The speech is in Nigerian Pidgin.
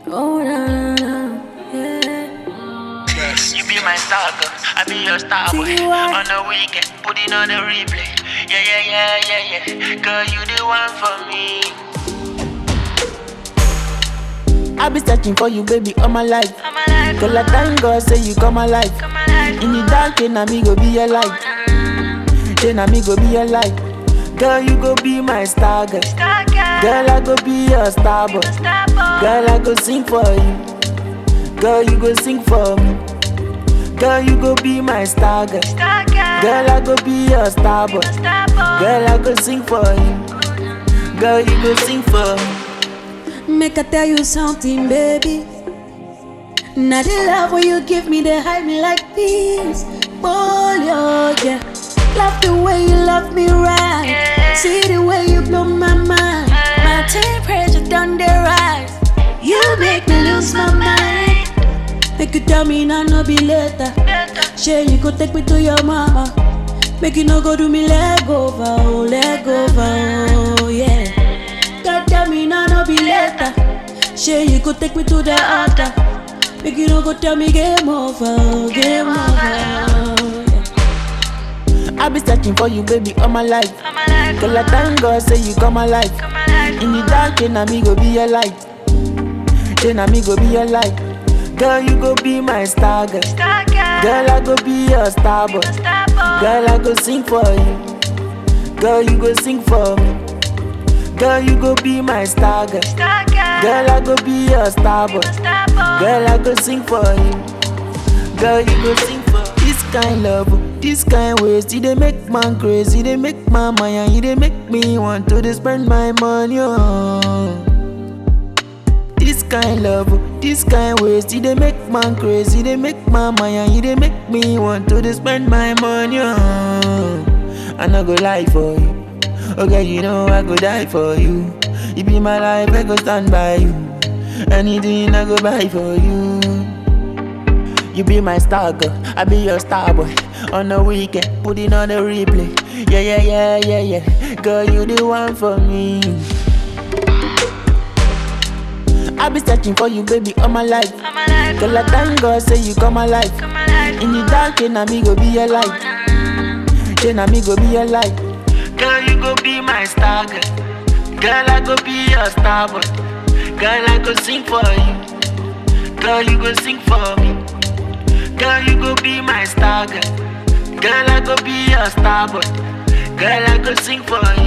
Oh, na, na, na, yeah. You be my star, girl. I be your star boy. See what? On the weekend, put it on the replay. Yeah, yeah, yeah, yeah, yeah. Girl, you the one for me. I be searching for you, baby, all my life. I'm alive. Girl, I thank God say you come alive. Come alive. In the dark, then me go be your light. Then me go be your light. Girl, you go be my star, girl. Star girl. Girl, I go be your star boy. Star boy. Girl, I go sing for you. Girl, you go sing for me. Girl, you go be my star, girl. Star girl. Girl, I go be your star boy. Star boy. Girl, I go sing for you. Girl, you go sing for me. Make I tell you something, baby. Now the love when you give me, they hide me like this. Oh, yeah, yeah. Love the way you love me right. Yeah. See the way you blow my mind. My temperature down the rise. You make me lose my mind. Make you tell me now, no be later. Sure, you go take me to your mama. Make you no go do me leg over, oh, leg over, oh, yeah. God tell me now, no be later. Sure, you go take me to the altar. Make you no go tell me game over, oh, game over. yeah. I be searching for you, baby, all my life. I'm alive. Girl, I thank God say you come alive. Come alive. In the dark, then me go be your light. Then me go be your light. Girl, you go be my star, girl. Star girl. Girl, I go be your star boy. Star boy. Girl, I go sing for you. Girl, you go sing for me. Girl, you go be my star, girl. Star girl. Girl, I go be your star boy. Star boy. Girl, I go sing for you. Girl, you go sing for this kind love, this kind ways. You they make man crazy, they make my mind, you they make me want to dey spend my money on. This kind love, this kind ways. You they make man crazy, they make my mind, you they make me want to dey spend my money on. I no go lie for you. Okay, you know I go die for you. You be my life, I go stand by you. Anything I go buy for you. You be my star girl, I be your star boy. On the weekend, put it on the replay. Yeah, yeah, yeah, yeah, yeah. Girl, you the one for me. I be searching for you, baby, all my life. I'm alive. Girl, I thank God say you come alive. Come alive. In the dark, then me go be your light. Then me go be your light. Girl, you go be my star, girl. Girl, I go be your star boy. Girl, I go sing for you. Girl, you go sing for me. Girl, you go be my star, girl. Girl, I go be your star boy. Girl, I go sing for you.